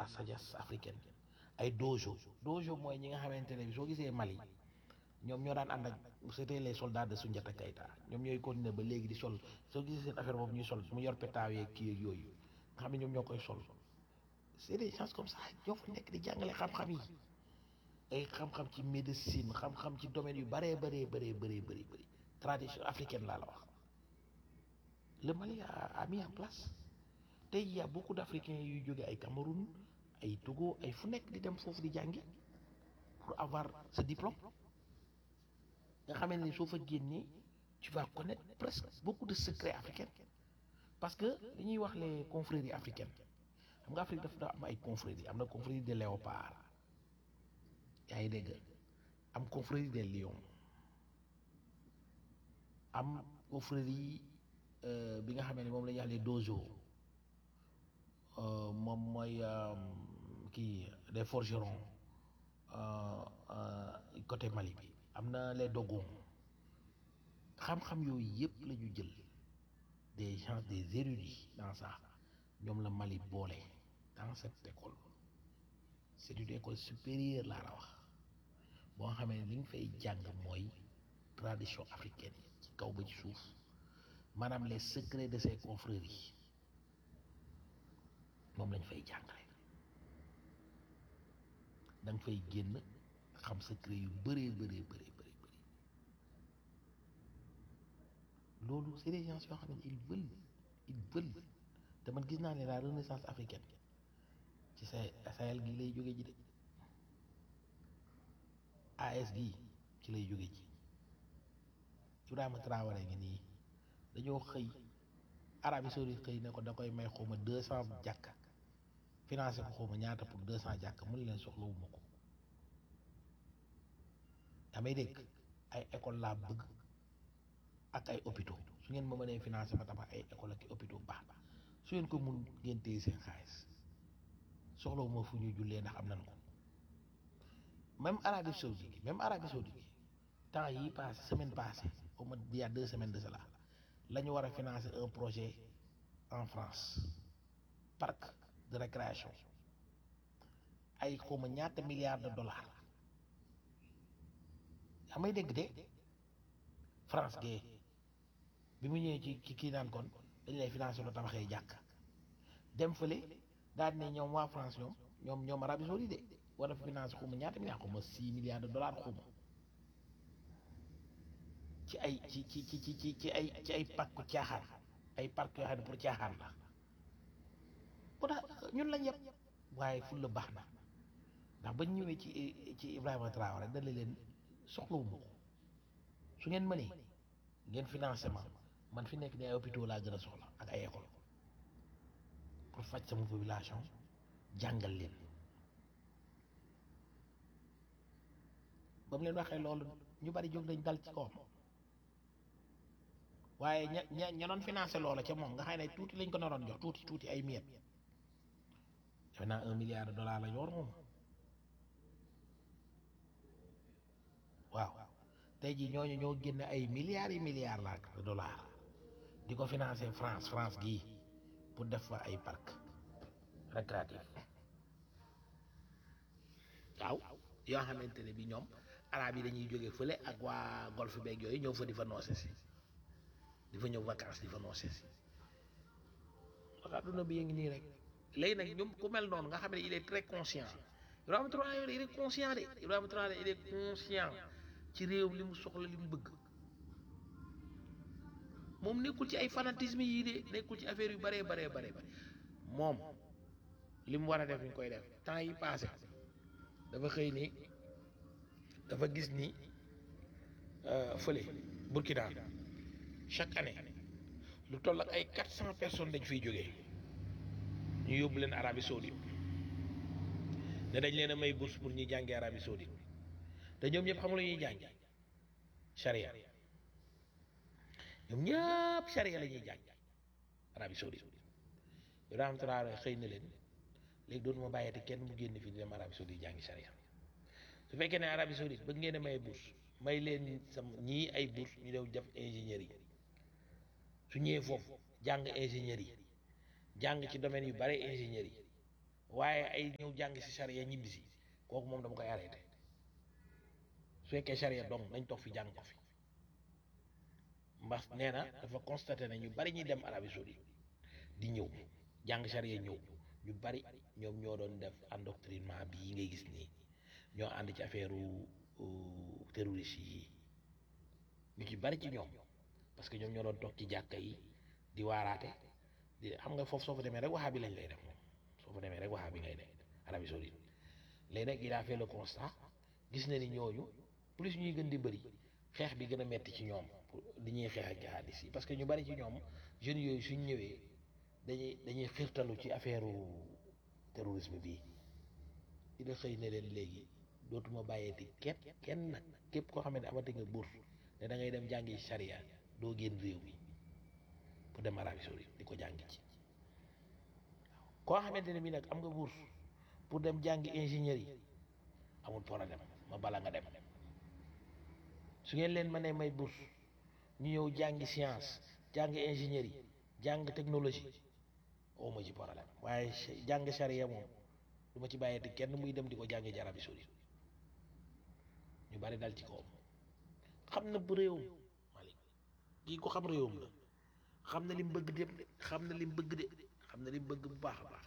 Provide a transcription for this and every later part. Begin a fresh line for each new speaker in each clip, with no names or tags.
la sagesse africaine ay dojo dojo mooy ñi nga xamante ne bi soo gisee Mali ñoom ñoo daan ànd ak c'était les soldats de Soundiata Keita ñoom ñooy continuer ba léegi di sol soo gisee seen affaire boobu ñuy sol mu yor pétaaw yeeg kii yeeg yooyu nga xam ne ñoom ñoo koy sol c'est des gens comme ça ñoo fa nekk di jàngale xam-xam yi ay xam-xam ci médecine xam-xam ci domaine yu bëree bëree bëree bëree bëri bëri tradition africaine laa la wax le Mali a, a mis en place tey y a beaucoup d'Africains yuy jóge ay Cameroun ay Togo ay fu nekk di dem foofu di jàngi pour avoir ce diplôme nga xamee ne soo fa génnee tu vas connaître presque beaucoup de secrets africains parce que li ñuy wax les confréries africaines xam nga Afrique dafa am ay confréries am na confrérie des léopards yaa ngi dégg am confrérie des lions am confrérie bi nga xamee ne moom la ñuy wax les dojo moom mooy kii des forgerons côté Mali bi am na les dogons xam-xam yooyu yëpp la ñu jël des gens des érudits dans ça ñoom la Mali boole dans cette école c'est une école supérieure laa la wax boo xamee ne li nga fay jàng mooy tradition africaine yi ci kaw ba ci suuf maanaam les secrets de ces confréries moom lañ fay jàngale da nga fay génn xam secret yu bëree bëree bëree bëri bëri loolu c'est des gens yoo xam ne ils veulent ils veulent te man gis naa ne la renaissance africaine ci sa Sahel gi lay jóge ji de AS gi ci lay jóge ji Ibrahima Traoré ngi nii dañoo xëy Arabie Saoudite xëy ne ko da koy may xawma deux cent jàkka financé ko xawma ñaata pour deux cent jàkka mun leen soxlawuma ko damay dégg ay école laa bëgg ak ay hôpitaux su ngeen ma mënee financé ma tabax ay école ak i hôpitaux baax baax su ngeen ko mun ngeen téye seen xaalis soxlawuma fu ñuy jullee ndax am nañ ko même Arabie Saoudite gi même Arabie Saoudite gi temps yi passé semaine passée au moins il y a deux semaines de cela la ñu war a financer un projet en France parc de récréation ay xawma ñaata milliards de dollars yaa may dégg de France gee bi mu ñëwee ci ci kii naan kon dañu lay financer lu tabaxee jàkk dem fële daal di ne ñoom waa France ñoom ñoom ñoom Arabie Saoudite de war a financer xawma ñaata milliards xawma six milliards de dollars xawma ci ay ci ci ci ci ci ci ay ci ay pàkku caaxaan ay parc yoo xam ne pour caaxaan la bu tax ñun lañ yëpp waaye ful la baax na ndax bañ ñëwee ci ci Ibrahima Traoré dana leen soxlawuma ko su ngeen mënee ngeen financement man fi nekk ni ay hôpitaux laa gën a soxla ak ay école pour faj sama population jàngal leen ba mu leen waxee loolu ñu bari jóg nañ dal ci kawam waaye ña ña ña doon financé loola ca moom nga xam ne tuuti lañ ko naroon jox tuuti tuuti ay miet defe naa un milliard de dollars la yor moom waaw tey jii ñooñu ñoo génne ay milliards yi milliards la de dollars di ko financé France France gii pour def fa ay parc récréatif waaw yoo xamante ne bi ñoom arab yi dañuy jóge fële ak waa golfe beeg yooyu ñëw fa di fa noose si di fa ñëw vacances di fa noose si wax adduna bi ngi nii rek léegi nag ñoom ku mel noonu nga xam ne il est très conscient Ibrahima Traoré il est conscient de Ibrahima Traoré il est conscient ci réew li mu soxla li mu bëgg moom nekkul ci ay fanatisme yii de nekkul ci affaire yu bëree baree baree bare moom li mu war a def ñu koy def temps yi passé dafa xëy ni dafa gis ni fële Burkina chaque année lu toll ak ay quatre cent personnes dañ fiy jógee ñu yóbbu leen Arabie Saoudite ne dañ leen a may bourse pour ñuy jàngee Arabie Saoudite te ñoom ñëpp xam nga lu ñuy jàng charia ñoom ñëpp charia la ñuy jàng Arabie Saoudite Ibrahima Traoré xëy na leen léegi doonu ma bàyyete kenn mu génn fii di dem Arabie Saoudite jàngi charia su fekkee ne Arabie Saoudite bëgg ngeen a may bourse may leen sam ñii ay bourse ñu dew def ingénieur yi su ñëwee foofu jàng ingénieur yi jàng ci domaine yu bare ingénieur yi waaye ay ñëw jàng si charia ñibbi si kooku moom dama koy arrêté su fekkee charia donc nañ toog fi jàng ko fi mbas nee na dafa constaté ne ñu bari ñuy dem Arabie Saoudite di ñëw jàng charia ñëw ñu bari ñoom ñoo doon def endoctrinement bii ngay gis nii ñoo ànd ci affaire terroriste yi ñu ci bari ci ñoom parce que ñoom ñoo doon toog ci jàkka yi di waaraate di xam nga foofu soo fa demee rek waxaa bi lañ lay def moom soo fa demee rek waxaa bi ngay def Arabie Saoudite léegi nag il a fait le constat gis na ni ñooñu plus ñuy gën di bëri xeex bi gën a metti ci ñoom li ñuy xeex ak jihadis yi parce que ñu bari ci ñoom jeunes yooyu suñ ñëwee dañuy dañuy xiirtalu ci affaire terrorisme bii dina xëy ne leen léegi dootuma bàyyeeti kenn kenn nag képp koo xamante ne amati nga bourse ne da ngay dem jàngi charia doo génn réew mi pour dem Arabie Saoudite di ko jàngi ci koo xamante ne bii nag am nga bourse pour dem jàngi ingénieur yi amul problème ma bala nga dem su ngeen leen mënee may bourse ñu ñëw jàngi science jàngi ingénieur yi jàng technologie oo ma ci problème waaye jàng charia moom du ma ci bàyyeeti kenn muy dem di ko jàngi ci Arabie Saoudite ñu bari dal ci kawam xam na bu réewum Malick kii ko xam réewum la xam na lim bëgg dem de xam na lim bëgg de xam na lim bëgg bu baax a baax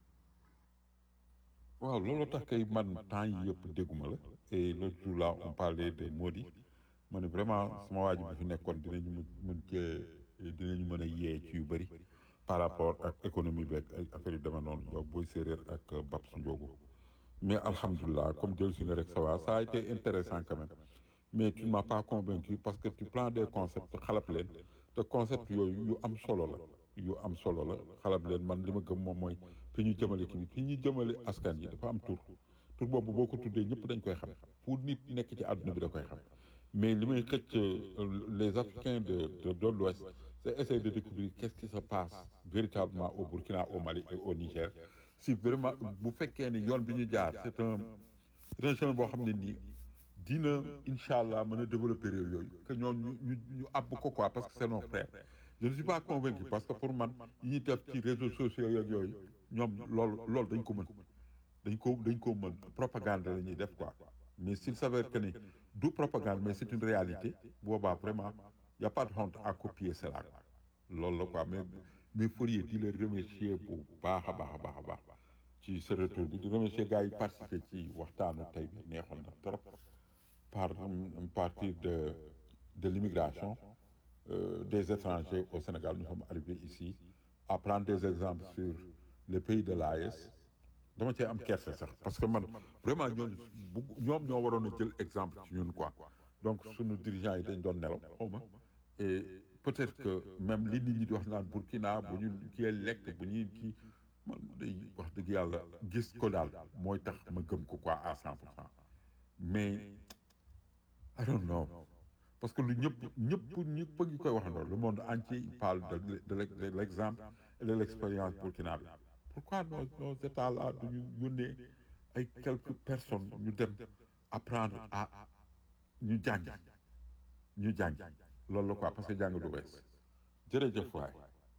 waaw loolu tax kay man temps yi yëpp dégguma la et l'autre jour là on parlait des maudits ma ne vraiment sama waa ji bi fi nekkoon dinañu mën mën cee dinañu mën a yee ci yu bëri par rapport ak économie beeg ay affaire yu dama noonu yow booy séeréer ak Babs Ndiogo mais alhamdulilah comme jël si nga rek ça va ça a été intéressant quand même mais tu ne m'as pas convaincu parce que tu prends des concepts xalab leen te concept yooyu yu am solo la yu am solo la xalab leen man li ma gëm moom mooy fi ñu jëmale kii fi ñu jëmale askan yi dafa am tur tur boobu boo ko tuddee ñëpp dañ koy xam fu nit nekk ci àdduna bi da koy xam mais li may xëcc les africains de de de l'ouest c'est essayer de découvrir qu'est-ce qui se passe véritablement au Burkina au Mali et au Niger si vraiment bu fekkee ni yoon bi ñu jaar c'est un c'est un chemin boo xam ne nii dina incha allah mën a développer réew yooyu que ñoom ñu ñu ñu àbb ko quoi parce que c'est nos frères je ne suis pas convaincu parce que pour man yi ñuy def ci réseaux sociaux yeeg yooyu ñoom loolu loolu dañ ko mën dañ ko dañ ko mën propagande la ñuy def quoi mais s'il s'avère que ni du propagande mais c'est une réalité boobaa vraiment y a pas de honte à copier cela loolu la quoi mais mais Fourier di la remercier bu baax a baax a baax a baax ci ce retour bi di remercier gars yi participer ci waxtaanu tey bi neexoon na trop par partir de de l'immigration euh, des étrangers au Sénégal nous sommes arrivés ici à prendre des exemples sur les pays de l'AES dama cee am kersa sax parce que man vraiment ñooñu bu ñoom ñoo waroon a jël exemple ci ñun quoi donc sunu dirigeants yi dañ doon nelaw xaw ma et peut-être que même li nit ñi di wax naan Burkina bu ñu kii lekk bu ñuy kii man day wax dëgg yàlla gis ko daal mooy tax ma gëm ko quoi à cent pour cent mais I don't know parce que lu ñëpp ñëpp ñëpp a ngi koy waxandoo le monde entier parle de de de l'exemple et de l'expérience burkinabé pourquoi nos nos états là duñu yónnee ay quelques personnes ñu dem apprendre à ñu jàng ñu jàng loolu la quoi parce que jàng du wees jërëjëf waay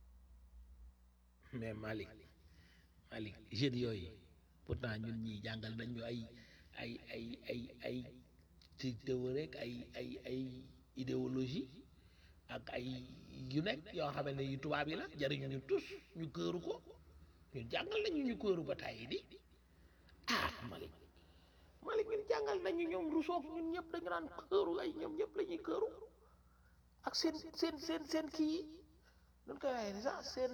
mais Malick Malick jeunes yooyu pourtant ñun ñii jàngal nañ ñu ay ay ay ay ay ci théorie rek ay ay ay idéologie ak ay yu nekk yoo xam ne yu tubaab yi la jariñu ñu tus ñu këru ko ñu jàngal nañu ñu këru ba tàyyi di ah Malick Malick ñun jàngal nañu ñoom Rousseau ñun ñëpp dañu naan këru ay ñoom ñëpp la ñuy këru ak seen seen seen seen kii yi nun koy waxee ni sax seen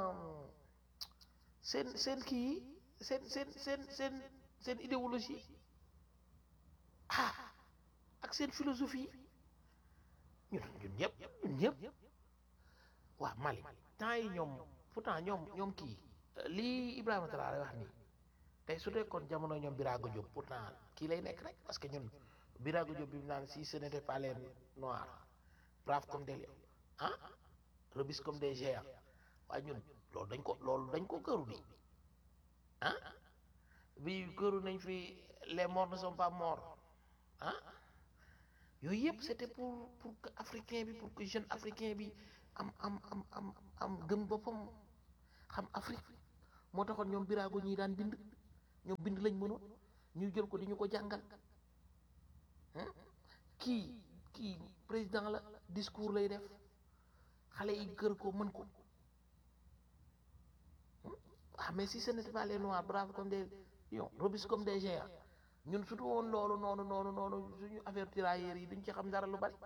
seen seen kii yi seen seen seen seen seen idéologie ah ak seen philosophie ñun ñun ñëpp ñun ñëpp waaw Mali temps yi ñoom pourtant ñoom ñoom kii lii Ibrahima Traoré wax nii tey su nekkoon jamono ñoom Birago Diop pourtant kii lay nekk rek parce que ñun Birago Diop bi mu naan si ce n'était pas les noirs braves comme des lions ah robustes comme des géants waaye ñun loolu dañ ko loolu dañ ko këru nii ah bi këru nañ fi les morts ne sont pas morts ah yooyu yëpp c'était pour pour que africain bi pour que jeune africain bi am am am am am gëm boppam xam Afrique moo taxoon ñoom biraago ñii daan bind ñoom bind lañ mënoon ñu jël ko di ñu ko jàngal kii kii président la discours lay def xale yi gër ko mën ko ah mais si ce n'était pas les noirs braves comme des lions robustes comme des géants ñun surtout woon loolu noonu noonu noonu suñu affaire tirailleurs yi duñ ci xam dara lu bari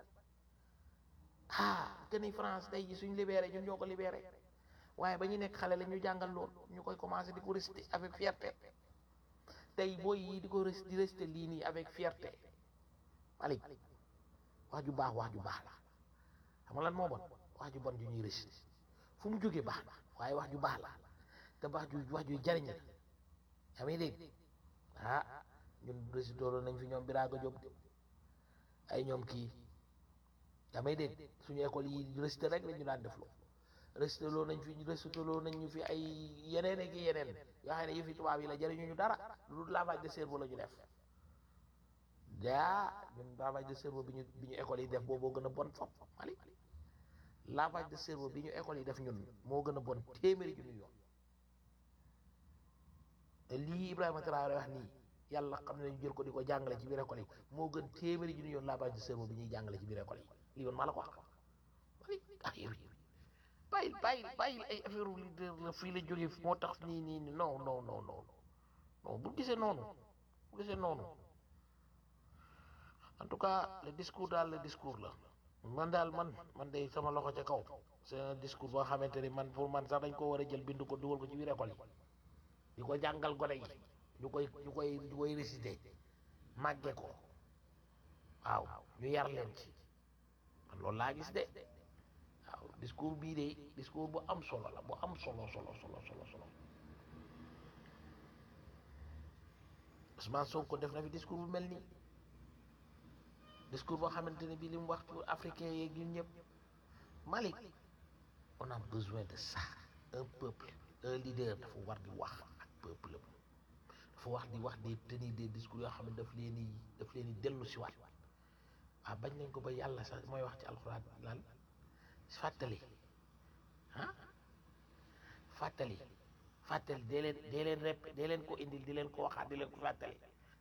ah que ni France tey ji suñu libéré ñun ñoo ko libéré waaye ba ñu nekk xale la ñu jàngal lool ñu koy commencé di ko réciter avec fierté tey booy yi di ko ré di réciter lii nii avec fierté Malick wax ju baax wax ju baax la xam nga lan moo bon wax ju bon ju ñuy réciter fu mu jógee baax na waaye wax ju baax la te wax ju wax ju jariñ la yaa ngi dégg ah ñun réciter nañ fi ñoom Birago Diop ay ñoom kii yaa may dégg suñu école yi réciter rek la ñu daan def loo réciter loo nañ fi réciter loo nañ ñu fi ay yeneen ak yeneen yoo xam ne yëfi tubaab yi la jëriñu ñu dara lu lavage de cerveau la ñu def daa ñun lavage de cerveau bi ñu bi ñu école yi def booboo gën a bon fop mali lavage de cerveau bi ñu école yi def ñun moo gën a bon téeméeri junni yoon te lii Ibrahima Traoré wax nii yàlla xam ne ñu jël ko di ko jàngale ci biir école yi moo gën téeméeri junni yoon lavage de cerveau bi ñuy jàngale ci biir école yi lii woon maa la ko wax mali ah yow bàyyil bàyyil bàyyil ay affaire leader la fii la jógee moo tax nii nii nii non non non non non bu gisee noonu bu gisee noonu en tout cas le discours daal le discours la man daal man man de sama loxo ca kaw c'est un discours boo xamante ni man pour man sax dañ ko war a jël bind ko dugal ko ci biir école yi di ko jàngal gone yi ñu koy ñu koy ñu koy réciter màgge ko waaw ñu yar leen ci man loolu laa gis de waaw discours bii de discours bu am solo la bu am solo solo solo solo solo Ousmane Sonko def na fi discours bu mel nii discours boo xamante ne bii li mu wax ci africain yeeg ñun ñëpp Malick on a besoin de ça un peuple un leader dafa war di wax ak peuple dafa wax di wax di tenir des discours yoo xam ne daf leen di daf leen di dellu si waat waaw bañ nañ ko ba yàlla sax mooy wax ci alxuraan lan fàttali ah fàttali fàttali dee leen dee leen rep dee leen ko indil di leen ko waxaat di leen ko fàttali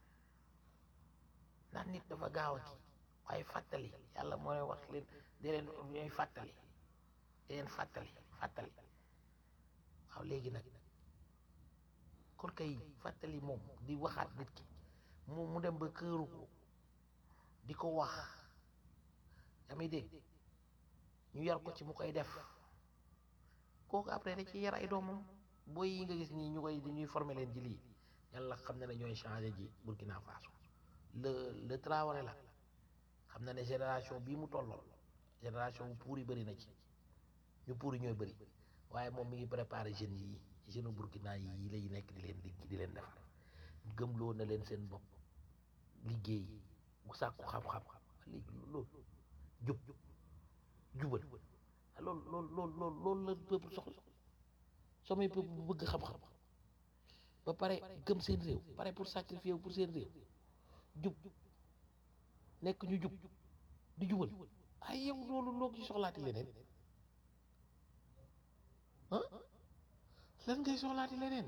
ndax nit dafa gaaw a kii waaye fàttali yàlla mooy wax leen dee leen ñooy fàttali dee leen fàttali fàttali waaw léegi nag kon kay fàttali moom di waxaat nit ki mu mu dem ba këru ko di ko wax yaa may dégg ñu yar ko ci mu koy def kooku après da ci yar ay doomam booy yi nga gis nii ñu koy ñuy former leen ci lii yàlla xam na ne ñooy changé ji Burkina Faso le le Traoré la xam na ne génération bii mu tollool génération bu puur yi bëri na ci ñu puur yi ñooy bëri waaye moom mi ngi préparé jeunes yi jeunes Burkina yi lay nekk di leen di di leen defar gëmloo na leen seen bopp liggéey bu sàkku xam-xam léegi loolu jub jubal loolu loolu loolu loolu loolu la peuple soxla samay peuple bu bëgg xam-xam ba pare gëm seen réew pare pour sacrifier pour seen réew jub nekk ñu jub di jubal ay yow loolu loo ci soxlaati leneen ah lan ngay soxlaati leneen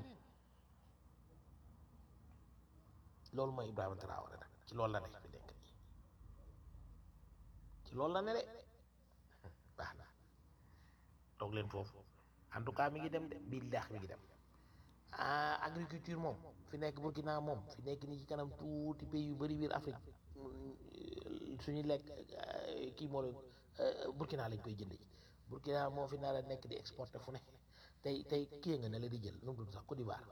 loolu mooy Ibrahima Traoré nag ci loolu la ne fi nekk nii ci loolu la ne de baax na toog leen foofu en tout cas mi ngi dem de bii daax mi ngi dem ah agriculture moom fi nekk Burkina moom fi nekk nii ci kanam tuuti pays yu bëri biir Afrique suñu lekk kii moo leen Burkina lañ koy jënd ji Burkina moo fi nar a nekk di exporter fu ne tey tey kii nga ne la di jël nu mu tudd sax Côte d'Ivoire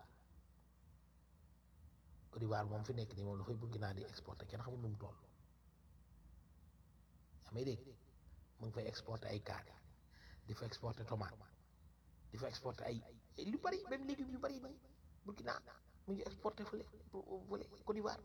Côte d'Ivoire moom fi nekk nii moom dafay Burkina di exporter kenn xamul nu mu toll yaa may dégg mu ngi fay exporter ay kaani di fa exporter tomate di fa exporter ay lu bari même légumes yu bari nii Burkina mu ngi exporter fële fële Côte d'Ivoire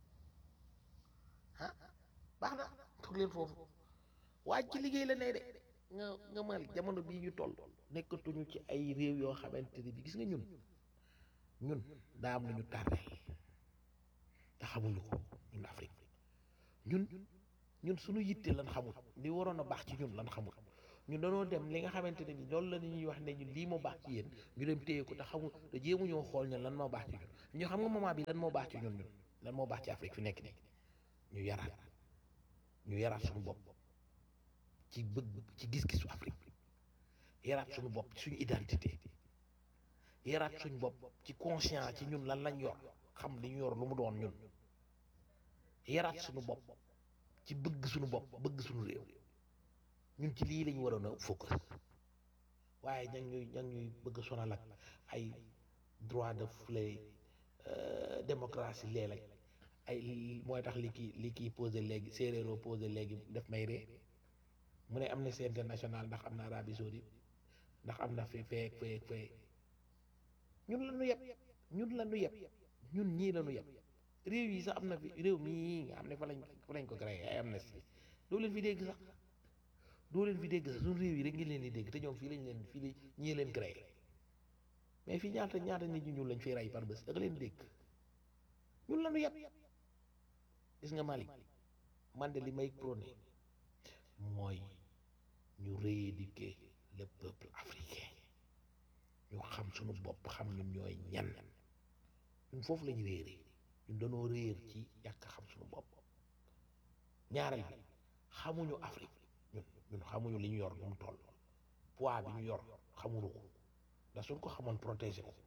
ah baax na toog leen foofu waaj ci liggéey la ne de nga nga mal jamono bii ñu toll nekkatuñu ci ay réew yoo xamante ne bi gis nga ñun ñun daa am lu ñu tàrreel te xamuñu ko ñun Afrique ñun ñun suñu yitte lan xamul li waroon a baax ci ñun lan xamul ñu danoo dem li nga xamante ne bi loolu la ñuy wax ne ñu lii moo baax ci yéen ñu dem téye ko te xamul te jéemu ñoo xool ñun lan moo baax ci ñun ñu xam nga moment bi lan moo baax ci ñun ñun lan moo baax ci Afrique fi nekk nii ñu yaraat ñu yaraat suñu bopp ci bëgg ci gis-gisu Afrique yaraat suñu bopp ci suñu identité yaraat suñu bopp ci conscience ci ñun lan lañ yor xam li ñu yor lu mu doon ñun yaraat suñu bopp ci bëgg suñu bopp bëgg suñu réew ñun ci lii lañu waroon a focus waaye ña ñuy ña ñuy bëgg sonal ak ay droit de flé démocratie léeg-léeg ay mooy tax li kii li kii posé léegi séeréeroo posé léegi def may ree mu ne Amnesty International ndax am na Arabie Saoudite ndax am na fee fee fee fee ñun la ñu yeb ñun la ñu yeb ñun ñii la ñu yeb réew yi sax am na fi réew mii nga xam ne fa lañ fa lañ ko créé ay Amnesty doo leen fi dégg sax doo leen fi dégg sax suñu réew yi rek ngi leen di dégg te ñoom fii lañ leen fii la ñii leen créé mais fii ñaata ñaata nit ñu ñuul lañ fiy rey par bés da nga leen dégg ñun la ñu yeb gis nga Mali man de li may prôné mooy ñu rééduquer le peuple africain ñu xam suñu bopp xam ñun ñooy ñan ñun foofu lañu réeree ñun dañoo réer ci yàq xam suñu bopp ñaareel bi xamuñu Afrique ñun ñun xamuñu li ñu yor nu mu toll poids bi ñu yor xamuñu ko ndax suñ ko xamoon protéger ko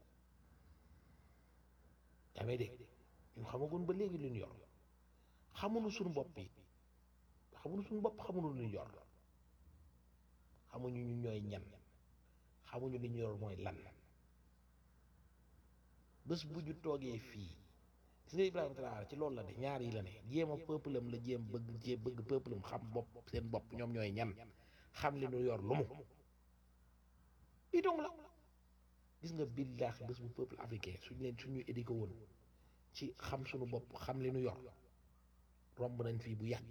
yaa may dégg ñun xamagun ba léegi li ñu yor xamuñu suñu bopp yi xamuñu suñu bopp xamuñu li ñu yor xamuñu ñu ñooy ñan xamuñu li ñu yor mooy lan bés bu ñu toogee fii gis nga Ibrahima Traoré ci loolu la de ñaar yi la ne jéem a peuple am la jéem bëgg jéem bëgg peuple am xam bopp seen bopp ñoom ñooy ñan xam li ñu yor lu mu lii dong la gis nga billaahi bés bu peuple africain suñ leen suñu éduqué woon ci xam suñu bopp xam li ñu yor romb nañ fii bu yàgg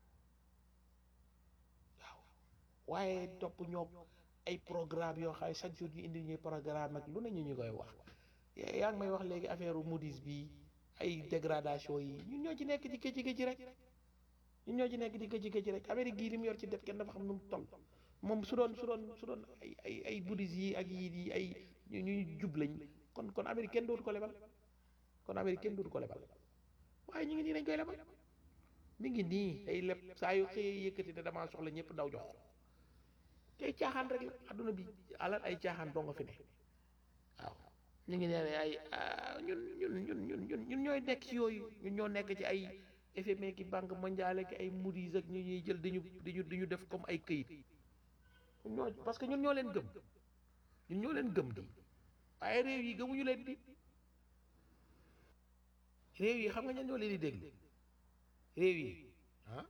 waaw waaye topp ñoo ay programme yoo xam ne chaque jour ñu indi ñuy programme ak lu ne ñu ñu koy wax yaa ngi may wax léegi affaire Moody's bi ay dégradation yi ñun ñoo ci nekk di këcc këcc rek ñun ñoo ci nekk di këcc këcc rek Amérique gii li mu yor ci det kenn dafa xam nu mu toll moom su doon su doon su doon ay ay ay Moody's yi ak yii yi ay ñu ñuy jub lañ kon kon Amérique kenn dootu ko lebal kon Amérique kenn dootu ko lebal waaye ñu ngi nii dañ koy lebal mi ngi nii ay leb saa yu xëyee yëkkati ne damaa soxla ñëpp daw jox ko tey caaxaan rek la adduna bi alal ay caaxaan doo nga fi ne waaw ñu ngi nee ay ñun ñun ñun ñun ñun ñun ñooy nekk ci yooyu ñun ñoo nekk ci ay FMI ki banque mondiale ki ay Moody's ak ñu ñuy jël di ñu di ñu di ñu def comme ay këyit ñoo parce que ñun ñoo leen gëm ñun ñoo leen gëm di waaye réew yi gëmuñu leen di réew yi xam nga ñan ñoo leen di déglu réew yi ah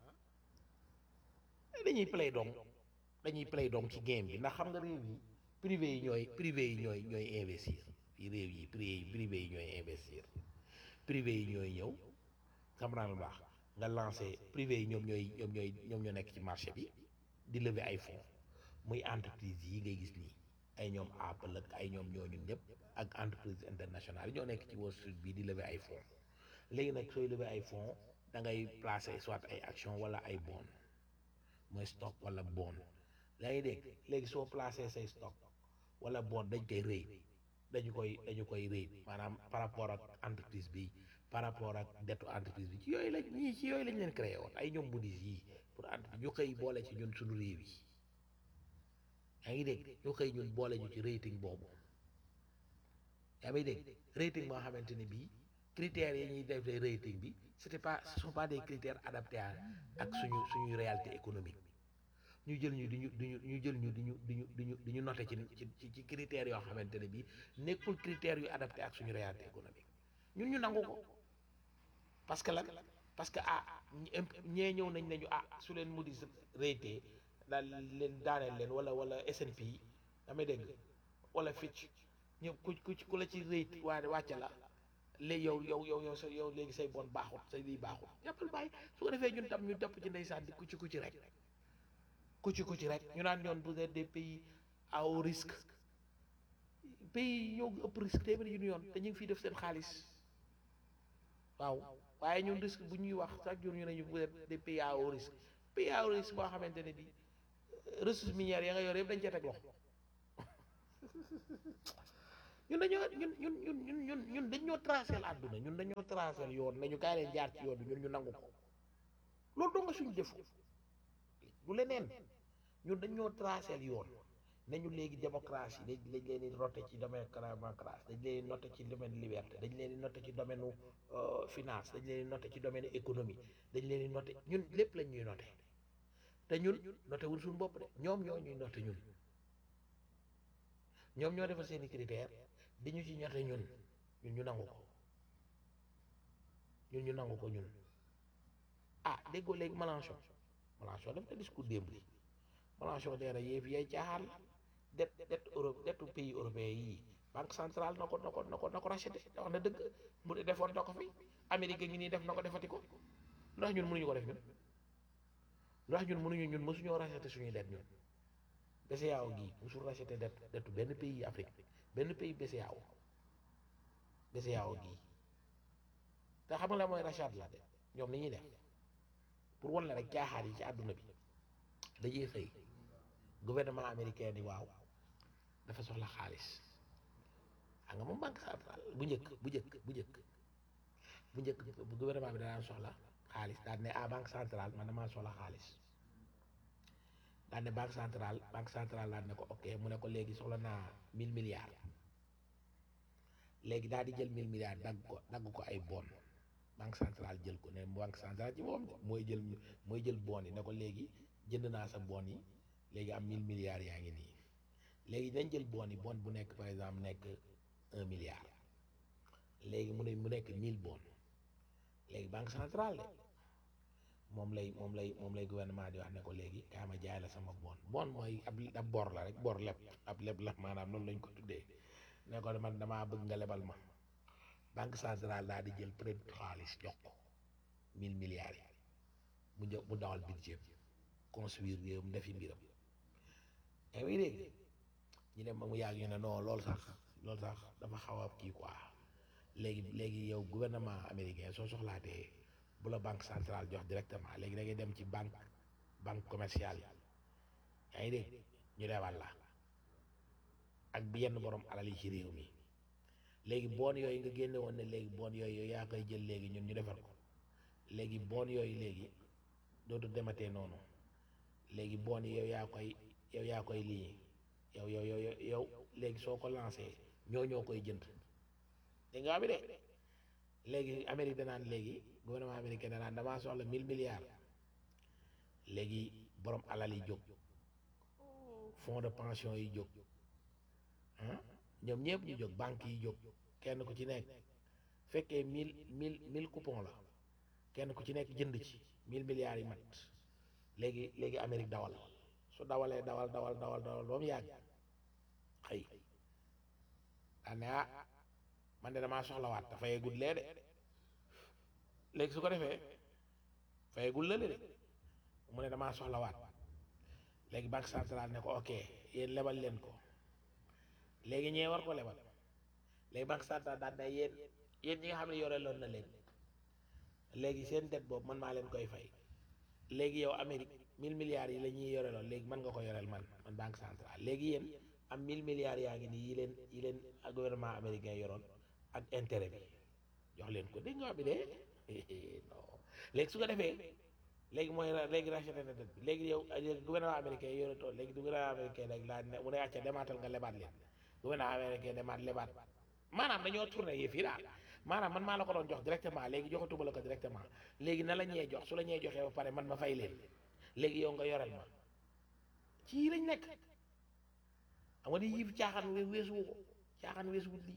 dañuy play dong dañuy play dong ci game bi ndax xam nga réew yi privé yi ñooy privé yi ñooy ñooy investir fii réew yi privé privé yi ñooy investir privé yi ñooy ñëw xam naa lu baax nga lancé privé yi ñoom ñooy ñoom ñooy ñoom ñoo nekk ci marché bi di lever ay fonds muy entreprise yi ngay gis nii ay ñoom Apple ak ay ñoom ñooñu ñëpp ak entreprise internationale yi ñoo nekk ci Wall Street bi di lever ay fonds léegi nag sooy lever ay fonds da ngay placer soit ay action wala ay bond mooy stock wala bond yaa ngi dégg léegi soo placer say stock wala bond dañ koy rëy dañu koy dañu koy rëy maanaam par rapport ak entreprise bi par rapport ak dettu entreprise bi ci yooyu lañ ñii ci yooyu lañ leen créé woon ay ñoom Moody's yii pour entreprise ñu xëy boole ci ñun suñu réew yi yaa ngi dégg ñu xëy ñun boole ñu ci rating boobu yaa ngi dégg rating moo xamante ne bii critères yi ñuy def rating bi c'était pas ce sont pas des critères adaptés à ak suñu suñuy réalité économique ñu jël ñu di ñu di ñu ñu jël ñu di ñu di ñu di ñu di ñu noté ci ci ci critères yoo xamante ne bii nekkul critères yu adapté ak suñu réalité économique ñun ñu nangu ko parce que lan parce que ah ñee ñëw nañ nañu ah su leen Moody's raté daal leen daaneel leen wala wala S&P damay dégg wala Fitch ñëw ku ku ku la ci rate waaye wàcce la léegi yow yow yow yow sa yow léegi say bon baaxut say lii baaxut jàppal bàyyi su ko defee ñun tam ñu topp ci ndeysaan di kucci kucci rek kucci kucci rek ñu naan ñoon vous êtes des pays à haut risque pays yi ñoo ëpp risque téeméeri yu ñu yoon te ñu ngi fiy def seen xaalis waaw waaye ñun risque bu ñuy wax chaque jour ñu ne ñu vous êtes des pays à haut risque pays à haut risque boo xamante ne bi ressources minières ya nga yor yëpp dañ cee teg loxo ñun dañoo ñun ñun ñun ñun ñun ñun dañ ñoo tracé àdduna ñun dañoo tracé yoon nañu kaay leen jaar ci yoon bi ñun ñu nangu ko loolu doo nga suñu defu du leneen ñun dañ ñoo tracé yoon nañu léegi démocratie dañ dañ leen di noté ci domaine démocratie dañ leen di noté ci domaine liberté dañ leen di noté ci domaine finance dañ leen di noté ci domaine économie dañ leen di noté ñun lépp lañ ñuy noté te ñun noté wul suñu bopp de ñoom ñoo ñuy noté ñun ñoom ñoo defal seeni critère di ñu ci ñote ñun ñun ñu nangu ko ñun ñu nangu ko ñun ah déggoo léegi Mélenchon Mélenchon def na discours démb li Mélenchon nee na yéef yay caaxaan la det det Europe detu pays européen yii banque centrale na ko na ko na ko na ko racheté wax na dëgg mu defoon na ko fi Amérique ngi nii def na ko defati ko ndax ñun mënuñu ko def ñun ndax ñun mënuñu ñun mësuñoo racheté suñuy det ñun BCEAO gii musul racheté det detu benn pays Afrique benn pays BCEAO BCEAO gii te xam nga la mooy rachat la de ñoom li ñuy def pour wan la rek caaxaar yi ci àdduna bi dañuy xëy gouvernement américain ni waaw dafa soxla xaalis xam nga moom banque centrale bu njëkk bu njëkk bu njëkk bu njëkk bu gouvernement bi danaan soxla xaalis daan ne ah banque centrale man damaa soxla xaalis daan ne banque centrale banque centrale daan ne ko ok mu ne ko léegi soxla naa mille milliards léegi daal di jël mille milliards dagg ko dagg ko ay bon banque centrale jël ko ne banque centrale ci moom mooy jël mooy jël bon yi ne ko léegi jënd naa sa bon yi léegi am mille milliards yaa ngi nii léegi dañ jël bon yi bon bu nekk par exemple nekk un milliard léegi mu ne mu nekk mille bon léegi banque centrale de moom lay moom lay moom lay gouvernement di wax ne ko léegi kaa ma jaay la sama bon bon mooy ab ab bor la rek bor leb ab leb la maanaam loolu lañ ko tuddee ne ko man damaa bëgg nga lebal ma banque centrale daal di jël prêt xaalis jox ko mille milliards yi mu jë mu dawal budget construire réew mu defi mbiram yaa ngi dégg ñu dem ba mu yàgg ñu ne non loolu sax loolu sax dafa xaw a kii quoi léegi léegi yow gouvernement américain soo soxlaatee bu la banque centrale jox directement léegi da ngay dem ci banque banque commerciale yi yaa ngi dégg ñu lebal la ak bi yenn borom alal yi ci réew mi léegi boon yooyu nga génne woon ne léegi boon yooyu yow yaa koy jël léegi ñun ñu defar ko léegi boon yooyu léegi dootu dematee noonu léegi boon yi yow yaa koy yow yaa koy lii yow yow yow yow léegi soo ko lancé ñoo ñoo koy jënd dégg nga bi de léegi Amérique danaan léegi gouvernement américain danaan damaa soxla mille milliards léegi borom alal yi jóg fonds de pension yi jóg ah ñoom ñëpp ñu jóg banque yi jóg kenn ku ci nekk fekkee mille mille mille coupon la kenn ku ci nekk jënd ci mille milliards yi mat léegi léegi Amérique dawal su dawalee dawal dawal dawal dawal ba mu yàgg xëy daa ne ah man de damaa soxlawaat te fayagul lee de léegi su ko defee fayagul la de mu ne damaa soxlawaat léegi banque centrale ne ko ok yéen lebal leen ko léegi ñee war ko lebal léegi banque centrale daan na yéen yéen ñi nga xam ne yore loon na leen léegi seen dette boobu man maa leen koy fay léegi yow Amérique mille milliards yi la ñuy yore loon léegi man nga ko yoreel man man banque centrale léegi yéen am mille milliards yaa ngi nii yi leen yi leen gouvernement américain yoroon ak intérêt bi jox leen ko dégg nga wax bi de non léegi su ko defee léegi mooy léegi racheté na dette bi léegi yow gouvernement américain yore tool léegi du gouvernement américain rek laa ne mu ne acca demaatal nga lebaat leen gouvernement américain demaat lebaat maanaam dañoo tourné yëf yi daal maanaam man maa la ko doon jox directement léegi joxatuma la ko directement léegi na la ñee jox su la ñee joxee ba pare man ma fay leen léegi yow nga yorel ma ci lañ nekk xam nga di yif caaxaan we weesuwu ko caaxaan weesuwut lii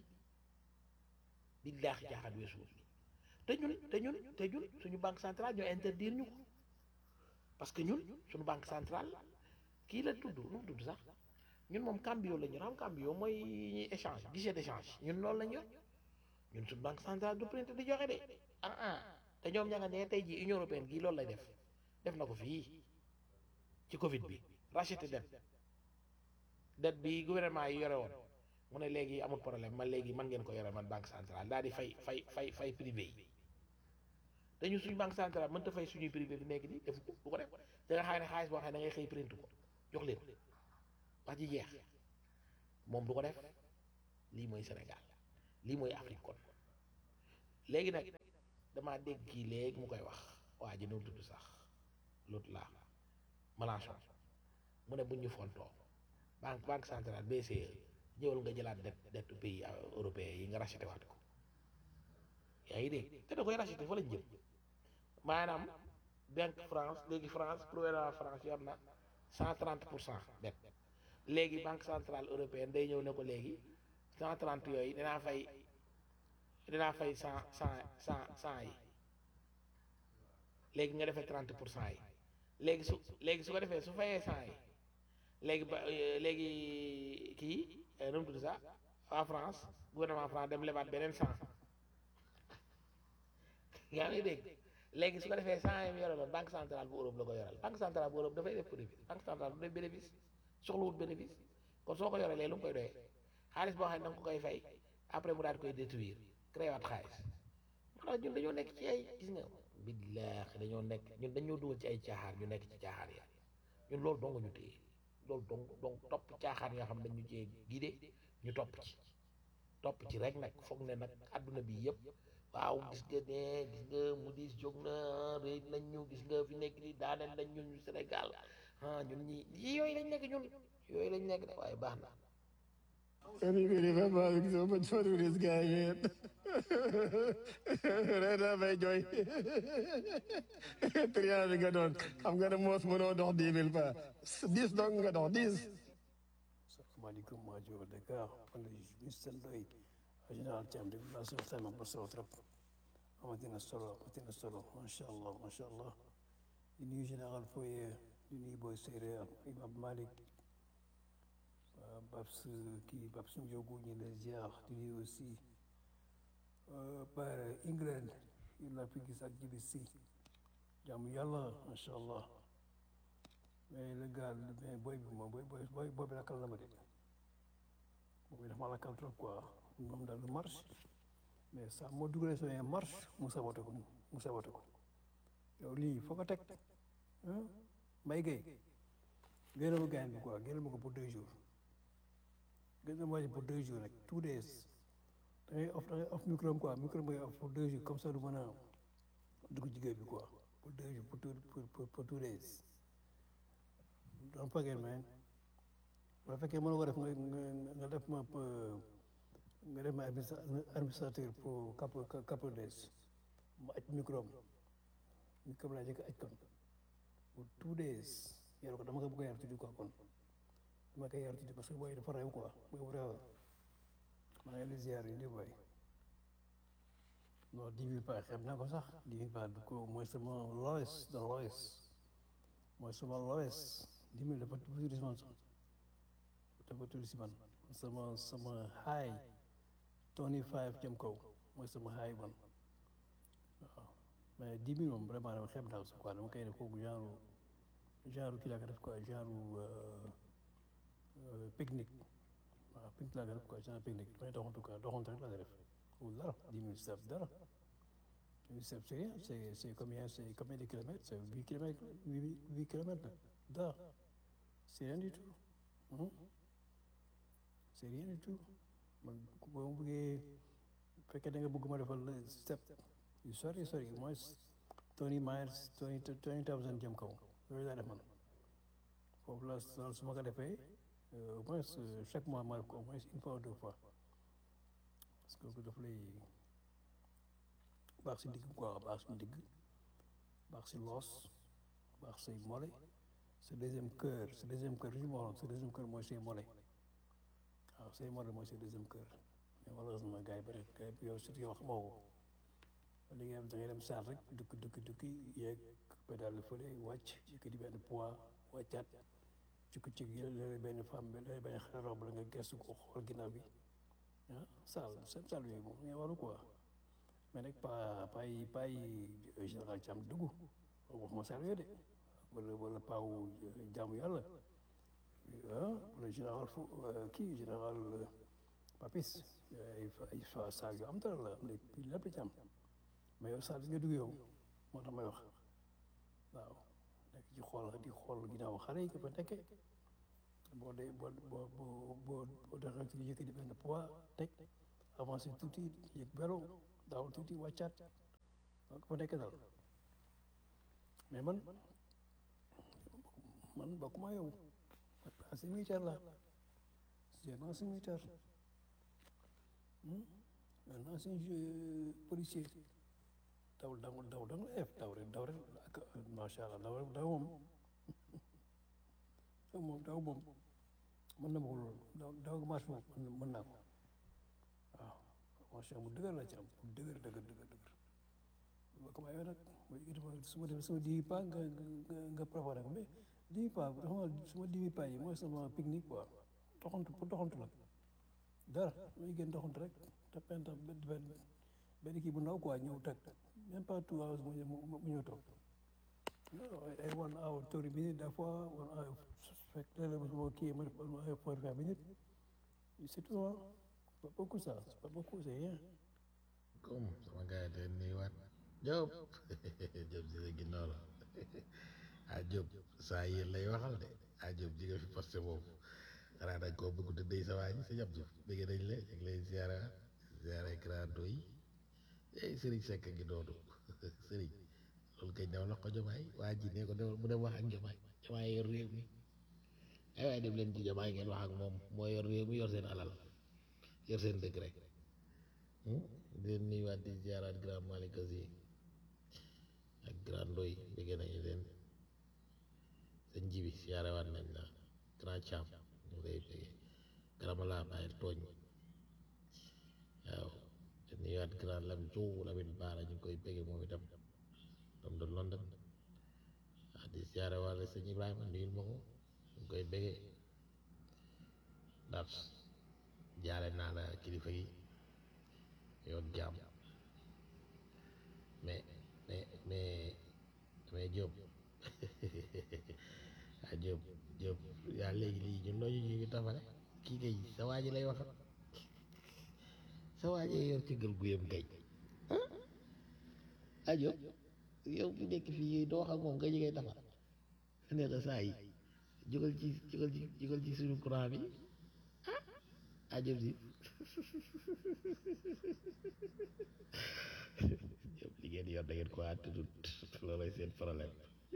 billaahi caaxaan weesuwut lii te ñun te ñun te ñun suñu banque centrale ñoo interdire ñu ko parce que ñun suñu banque centrale kii la tudd nu mu tudd sax ñun moom cambio la ñu xam cambio mooy ñuy échange guichet d'échange ñun loolu lañ yor ñun suñu banque centrale du print di joxe de ah ah te ñoom ña nga ne tey jii union européenne gii loolu lay def def na ko fii ci Covid bi racheté dette dette bi gouvernement yi yore woon mu ne léegi amul problème man léegi man ngeen ko yore man banque centrale daal di fay fay fay fay privé yi te ñun suñu banque centrale mënta fay suñuy privé bi nekk nii defu ko du ko def da nga xam ne xaalis boo xam ne da ngay xëy print ko jox leen wax ji jeex moom du ko def lii mooy Sénégal lii mooy Afrique kon léegi nag damaa dégg kii léegi mu koy wax waa ji nu tudd sax l'autre là Mélenchon mu ne buñ ñu fontoo banque banque centrale BCE ñëwal nga jëlaat dette dette pays européen yi nga racheté waat ko yaa ngi dégg te da koy racheté fa lañ jëm maanaam banque France léegi France gouvernement France yor na cent trente pour cent dette léegi banque centrale européenne day ñëw ne ko léegi cent trente yooyu dinaa fay dinaa fay cent cent cent cent yi léegi nga defee trente pour cent yi léegi su léegi su ko defee su fayee cent yi léegi ba léegi kii nu mu tudd sax waa France gouvernement France dem lebaat beneen cent yaa ngi dégg léegi su ko defee cent yi mu yore loon banque centrale bu Europe la ko yoral banque centrale bu Europe dafay def bénéfice banque centrale bu def bénéfice soxlawut bénéfice kon soo ko yoree léegi lu mu koy doyee xaalis boo xam ne da nga ko koy fay après mu daal di koy détruire créé waat xaalis maanaam ñun dañoo nekk ci ay gis nga billaahi dañoo nekk ñun dañoo dugal ci ay caaxaan ñu nekk ci caaxaan ya ñun loolu dong ñu téye loolu dong dong topp caaxaan yoo xam ne dañu cee gide ñu topp ci topp ci rek nag foog ne nag adduna bi yëpp waaw gis nga ne gis nga mu diis jóg na réy nañ ñu gis nga fi nekk ni daaneel nañ ñun ñu Sénégal ah ñun ñi yi yooyu lañ nekk ñun yooyu lañ nekk de waaye baax na
Anybody remember so much fun with this guy, man? Right up, hey, Joy. Triant bi nga doon xam nga ne moos mënoo dox dix mille pas dix dong nga dox dix.
salaamaaleykum maa jóge Dakar man la Mister Ndoye général Thiam de la sama ma solo trop amatina solo amatina solo macha allah macha allah di nuyu général Foye di nuyu Boy Séeréer Imam Malick Babs kii Babs Ndiogu ñu lay ziar di nuyu aussi par England yi la fi gis ak jibi si jaamu yàlla macha allah mais le gars mais booy bi moom booy booy booy bi lakkal na ma de booy bi dafa ma lakkal trop quoi moom daal du marche mais saa moo dugalee sama marche mu sabote ko mu sabote ko yow lii foo ko teg Mbaye Gueye génne ma gaañ bi quoi génne ma ko pour deux jours génne ma ko pour deux jours rek two days da ngay off da ngay off micro quoi micro bi off pour deux jours comme ça du mën a dugg jigéen bi quoi pour deux jours pour two pour pour two days don't forget man bu fekkee mën nga ko def nga nga def ma nga def ma administrateur pour couple couple days ma aj micro am micro laa jëkk aj kon pour two days yor ko dama ko bëgg a yar tuddi quoi kon dama koy yar tuddi parce que booy dafa rew quoi booy bu rew maa ngi lay ziar yi ndi booy non dix mille pas xam naa ko sax dix mille pas du ko mooy sama lowest the lowest mooy sama lowest dix mille dafa tuuti si man sax dafa tuuti si man sama sama high twenty five jëm kaw mooy sama high man waaw mais dix mille moom vraiment dama xeeb naa ko sax quoi dama koy def kooku genre genre kii laa ko def quoi genre pique-nique waaw pique laa ko def quoi genre pique-nique damay doxantu quoi doxantu rek laa ko def ou dara dix mille steps dara dix mille steps c'est rien c'est c'est combien c'est combien de kilomètres c'est huit kilomètres huit huit kilomètres dara c'est rien du tout c'est rien du tout man boo ma bëggee fekkee da nga bëgg ma defal step yu sori sori moins twenty miles twenty twenty thousand jëm kaw loolu laa def man foofu la su ma ko defee au moins chaque mois ma def ko au moins une fois ou deux fois parce que daf lay baax si digg quoi baax si digg baax si loos baax say mole sa deuxième cœur sa deuxième cœur li ma waxoon sa deuxième cœur mooy say mole waaw say mole mooy sa deuxième cœur mais malheureusement gars yi bëri gars yi yow surtout yow xamoo ko li nga da ngay dem saal rek dukki dukki dukki yeeg pédale fële wàcc yëkkati benn poids wàccaat cikku cik léeg benn femme bi léeg benn xale rob la nga gestu ko xool ginnaaw bi ah saal seen saal yooyu moom mais waru quoi mais nag pa pa yi pa yi général Thiam dugg waxuma saal yooyu de wala wala paawu jaamu yàlla ah wala général fu kii général papis ay ay saal yu am dara la am na lépp ci am mais yow saal bi nga dugg yow moo tax may wax waaw nekk ci xool di xool ginnaaw xale yi ko fa nekkee boo dee boo boo boo boo boo doxee ci yëkkati benn poids teg avancé tuuti yëg bero daaw tuuti wàccaat donc fa nekk daal mais man man bokkuma yow ancien militaire la c'est un ancien militaire un ancien policier daw daw daw da nga ef daw rek daw rek ak macha allah daw rek daw moom daw moom daw moom mën na ma ko loolu daw daw marche moom mën naa ko waaw macha allah bu dëgër la ci am bu dëgër dëgër dëgër dëgër ba ko mayoo nag su ma dem sama dix pas nga nga nga préparé ko mais dix pas xam suma dix pas yi mooy sama pique-nique quoi doxantu pour doxantu la dara may gën doxantu rek te penta benn benn kii bu ndaw quoi ñëw teg même pas two hours mu mu ñëw toog ay one hour thirty minutes des fois one hour fekk léeg-léeg ma kii ma def one hour forty five minutes c'est tout hein pas beaucoup ça c'est pas beaucoup c'est rien
comme sama gars yi dañ nuyuwaat Diop Diop si sa ginnaaw la ah Diop saa yéen lay waxal de ah Diop ji nga fi posté boobu xanaa dañ koo bëgg tëddee sa waa ji sa jàpp Diop bëgg nañ la ñu ngi lay ziara ziara grando yi eh Serigne Seck ngi doonu Serigne loolu kay demal wax ko Jomaay waa ji ne ko demal mu dem wax ak Jomaay Jomaay yor réew mi ay waay dem leen ci Jomaay ngeen wax ak moom moo yor réew mi yor seen alal yor seen dëkk rek di leen nuyuwaat di ziaraat grand Malick Sy ak grand Ndoy bëgg nañu leen sëñ Jibi ziarewaat nañ la grand Thiam ñu lay bëgg grand Mala bàyyil tooñ waaw di nuyuwaat grand Lam Jow Lamine Baara ñu ngi koy bëgg moom itam doom de London ah di ziarewaat sëñ Ibrahima nuyul ma ko ñu ngi koy bëgg ndax jaare naa la kilifa yi yow jaam mais mais mais mais Diop ah Diop Diop yaa léegi lii ñun loo ñu ñu ngi tafale kii kay sa waa ji lay wax sa waa ji yor ci gël guyam kay ah Diop yow bu nekk fii doo wax ak moom nga jigéen tafal ne la saa yi jógal ci jógal ci jógal ci suñu courant bi ah ah Diop si Diop li ngeen yor da ngeen ko àttudut loolay seen problème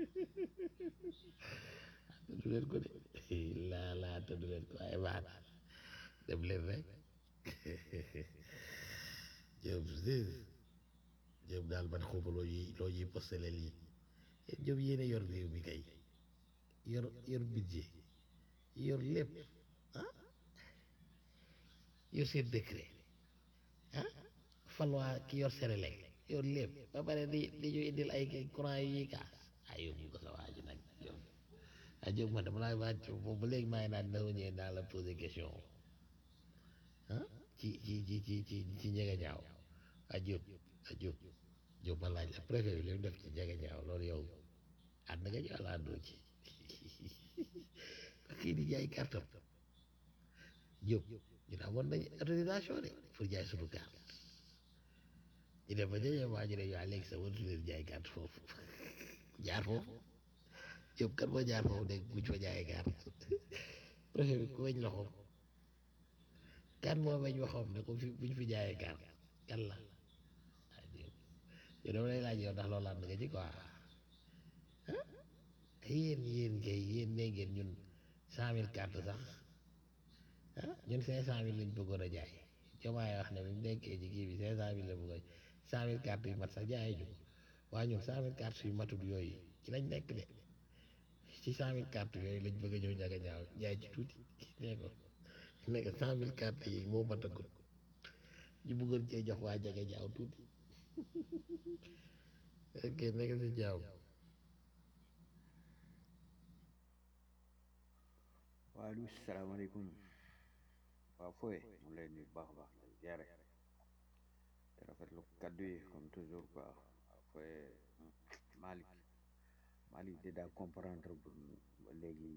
àttudu leen ko de laa laa àttudu leen ko waaye baax na dem leen rek Diop si Diop daal man xawma loo ñuy loo ñuy postele lii Diop yéene yor réew mi kay yor yor budget yor lépp ah yor seen décret ah falwaa ki yor Senelec yor lépp ba pare di di ñu indil ay courant yu ñuy kaas ay yóbbu ko sa waa ji nag yow ah Diop man dama laa wàcc boobu ba léegi maa ngi naan dama ñëwee naa la poser question ah ci ci ci ci ci ci njëga ñaaw ah Diop ah Diop Diop ma laaj la préfet bi li mu def ci njëga ñaaw loolu yow ànd nga ci wala àndoo ci kii di jaay kartam Diop ñu ne amoon nañ autorisation de pour jaay suñu carte ñu dem ba ñëwee waa ñu ne waa léegi sa waratu leen jaay carte foofu jaar foofu Diop kan moo jaar foofu dégg buñ fa jaayee carte préfet bi ku weñ loxoom kan moo weñ waxoom ne ko fi buñ fi jaayee carte kan la ah Diop yow dama lay laaj yow ndax loolu ànd nga ci quoi ah yéen yéen kay yéen nee ngeen ñun cent mille carte sax ah ñun cinq cent mille lañ bëggoon a jaay Diomaye wax ne bi mu nekkee ci kii bi cinq cent mille la bëggoon cent mille cartes yu mat sax jaayee ñu waaye ñun cent mille cartes yu matul yooyu ci lañ nekk de ci cent mille cartes yooyu lañ bëgg a ñëw ñaga ñaaw jaay ci tuuti nee ko nekk cent mille cartes yi moo matagul ñu bëggoon cee jox waa jaga ñaaw tuuti ok nekk si jaaw
waaleykum salaamaaleykum waaw fooy mu lay nuyu baax a baax lay ziare te rafetlu kaddu yi comme toujours quoi waaw fooy Malick Malick de daa comprendre bu ba léegi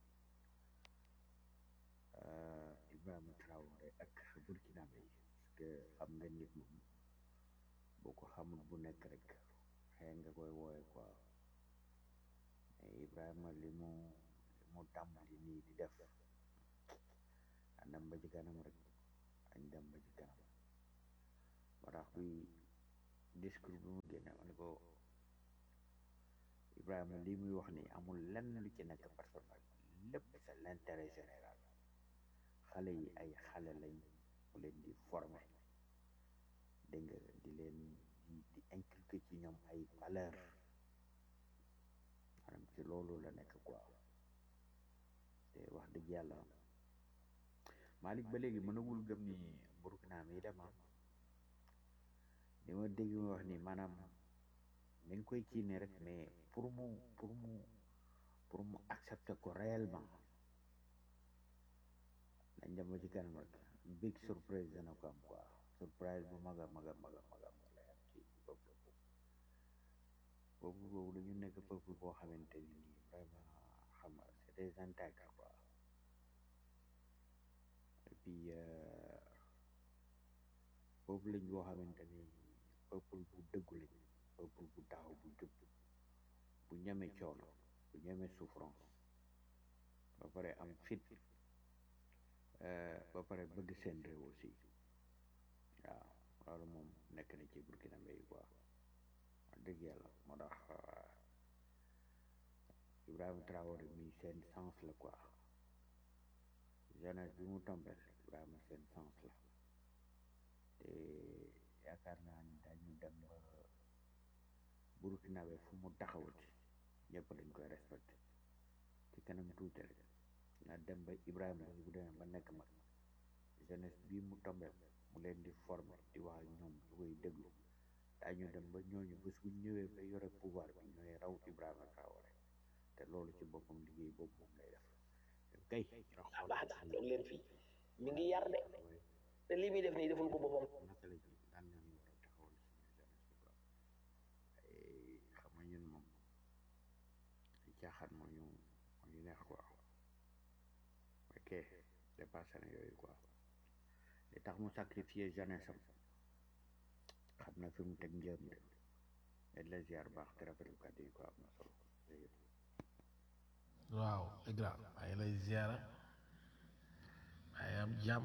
Ibrahima Traoré ak Burkinabé yi parce que xam nga nit moom boo ko xamul bu nekk rek xëy nga koy wooye quoi mais Ibrahima li mu li mu tàmbali nii di def dem ba ci kanam rek añ dem ba ci kanam moo tax bi discours bi mu génne ma ne ko Ibrahima lii muy wax ni amul lenn lu ci nekk personnel lépp c'est l'intérêt général xale yi ay xale lañ mu leen di former dégg nga di leen di di inculquer ci ñoom ay valeur maanaam ci loolu la nekk quoi te wax dëgg yàlla Malick ba léegi mënagul gëm ni Burkina mi dem ah li ma dégg mu wax ni maanaam mi ngi koy kii ne rek mais pour mu pour mu pour mu accepter ko réellement dañ dem ba ci kanam rek big surprise dana ko am quoi surprise bu mag a mag a mag a mag a mag lay am ci peuple boobu peuple boobu dañu nekk peuple boo xamante ni nii vraiment xam nga c'est des intègres quoi et puis peuple lañ boo xamante ni peuple bu dëggu lañ peuple bu taxaw bu jub bu ñeme coono bu ñeme souffrance ba pare am fit ba pare bëgg seen réew aussi waaw loolu moom nekk na ci Burkina Faso quoi wax dëgg yàlla moo tax Ibrahima Traoré mi seen sens la quoi jeunesse bi mu tombel Ibrahima seen sens la te yaakaar naa ni dañu dem ba Burkina Faso fu mu taxawati ñëpp dañ koy respecté ci kanam tuuti rek na dem ba Ibrahima bu demee ba nekk mag jeunesse bii mu tombel mu leen di former di wax ak ñoom ñu koy déglu daañu dem ba ñooñu bés bu ñëwee ba yore pouvoir bi ñooy raw Ibrahima Traoré te loolu ci boppam liggéey boobu moom lay def kay nga xool
baax na toog leen fii mi ngi yar de te li muy def nii deful ko boppam
naka la ji daan nañu war a taxawal suñu jeunesse bi quoi xam nga ñun moom caaxaan moo ñu moo ñu neex quoi ok dépassé na yooyu quoi li tax mu sacrifier jeunesse am xam na fi mu teg njëm de et la ziar baax te rafetlu kàddu yi quoi am na solo
waaw c'est grave maa ngi lay ziara maa ngi am jàmm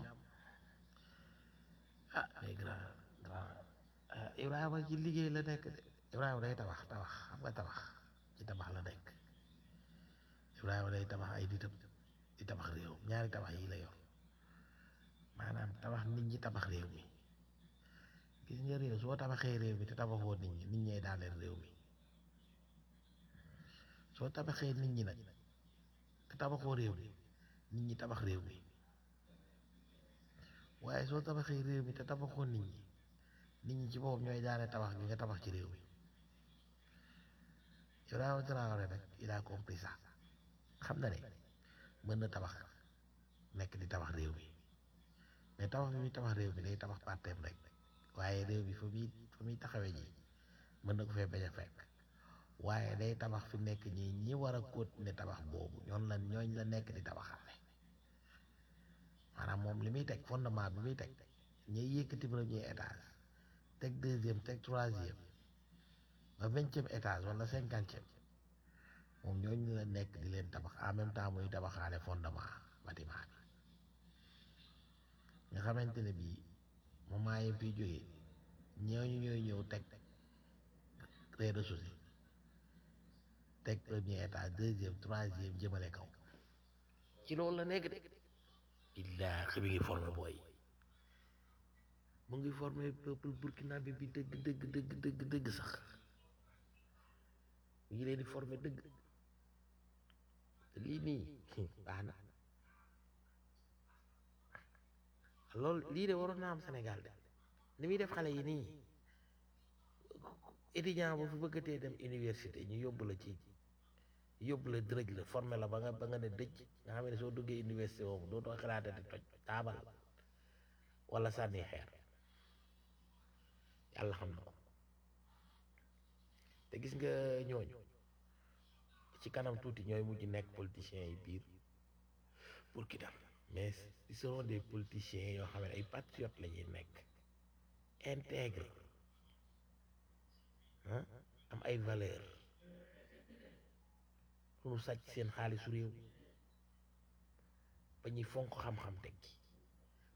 ah mais grand grand Ibrahima ci liggéey la nekk de Ibrahima day tabax tabax xam nga tabax ci tabax la nekk Ibrahima day tabax ay nitam di tabax réew ñaari tabax yi la yor maanaam tabax nit ñi tabax réew mi gis nga réew soo tabaxee réew mi te tabaxoo nit ñi nit ñee daaneel réew mi soo tabaxee nit ñi nag te tabaxoo réew mi nit ñi tabax réew mi waaye soo tabaxee réew mi te tabaxoo nit ñi nit ñi ci boppam ñooy daane tabax gi nga tabax ci réew mi Ibrahima Traoré nag il a compris ça xam na ne mën na tabax nekk di tabax réew mi mais tabax bi muy tabax réew mi day tabax parteem rek waaye réew mi fa muy fa muy taxawee ji mën na ko fee bañ a fekk waaye day tabax fi nekk ñi ñi war a continuer tabax boobu ñoon la ñooñ la nekk di tabaxaale maanaam moom li muy teg fondement bi muy teg ñuy yëkkati premier étage teg deuxième teg troisième ba vingtième étage wala cinquantième moom ñooñu la nekk di leen tabax en même temps muy tabaxaale fondement bâtiment bi nga xamante ne bii moment yi fi jógee ñooñu ñooy ñëw teg rez-de-chaussée teg premier étage deuxième troisième jëmale kaw ci loolu la nekk de illaa mi ngi formé booy mu ngi formé peuple burkinabé bi dëgg dëgg dëgg dëgg dëgg sax mu ngi leen di formé dëgg te lii nii baax na loolu lii de waroon naa am Sénégal de ni muy def xale yi nii étudiant bu fi bëggatee dem université ñu yóbbu la ci yóbbu la dërëj la formé la ba nga ba nga ne dëj nga xam ne soo duggee université boobu dootoo xalaate di toj taabal wala sànni xeer yàlla xam na ko te gis nga ñooñu ci kanam tuuti ñooy mujj nekk politiciens yi biir pour ki dam mais ils seront des politiciens yoo xam ne ay patriotes la ñuy nekk intègre ah am ay valeur pour nu sàcc seen xaalisu réew ba ñuy fonk xam-xam teg ci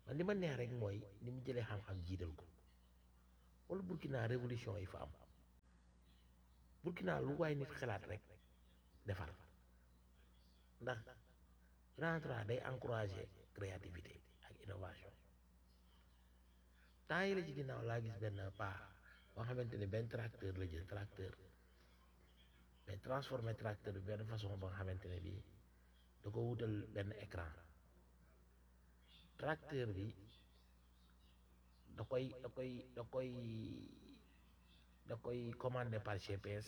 man li ma neex rek mooy ni mu jëlee xam-xam jiital ko wala Burkina révolution yi fa am Burkina lu waay nit xalaat rek defar ndax rentra day encourager créativité ak innovation temps yi la ci ginnaaw laa gis benn paa boo xamante ne benn tracteur la jël tracteur mais transformé tracteur bi benn façon ba nga xamante ne bii da ko wutal benn écran tracteur bi da koy da koy da koy da koy commandé par GPS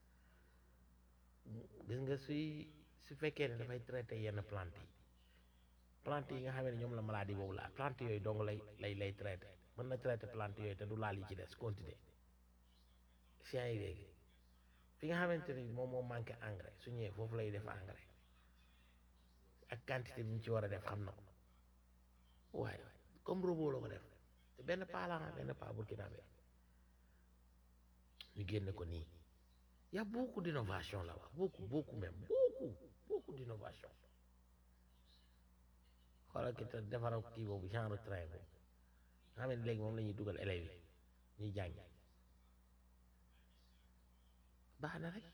gis nga suy su fekkee ne dafay traité yenn plante yi plante yi nga xam ne ñoom la maladie boobu la plante yooyu dong lay lay lay traité mën na traité plante yooyu te du laal yi ci des continuer sien yi léegi fi nga xamante ni moom moo manqué engrais su ñëwee foofu lay def engrais ak quantité bi ñu ci war a def xam na ko waaye comme robot la ko def te benn paa la benn paa burkinabé ñu génne ko nii y a beaucoup d'innovation là-bas beaucoup beaucoup même beaucoup beaucoup d'innovation xoolal ki te defaral kii boobu genre train boobu nga xam ne léegi moom la ñuy dugal élèves yi ñuy jàngi baax na rek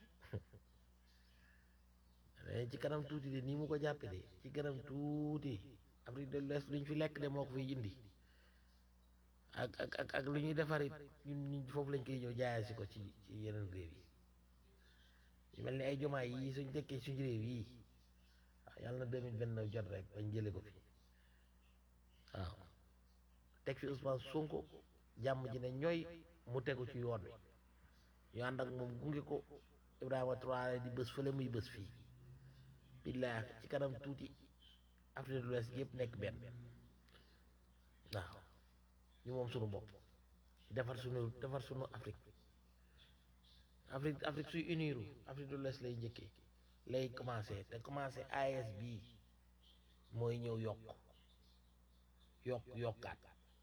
ci kanam tuuti de nii mu ko jàppe de ci kanam tuuti Afrique de l'Ouest lu ñu fi lekk de moo ko fiy indi ak ak ak ak lu ñuy defar it ñun ñun foofu lañ koy ñëw jaayal si ko ci ci yeneen réew yi yu mel ni ay jomaay yi suñ dëkkee suñ réew yi waaw yàlla na deux mille vingt neuf jot rek bañ jële ko fi waaw teg fi Ousmane Sonko jàmm ji ne ñooy mu tegu ci yoon wi ñu ànd ak moom gunge ko Ibrahima Traoré di bës fële muy bës fii billaah ci kanam tuuti Afrique de l'Ouest yëpp nekk benn waaw ñu moom sunu bopp defar sunu defar sunu Afrique Afrique Afrique suy uniru Afrique de l'Ouest lay njëkkee lay commencé te commencé AES bii mooy ñëw yokk yokk yokkaat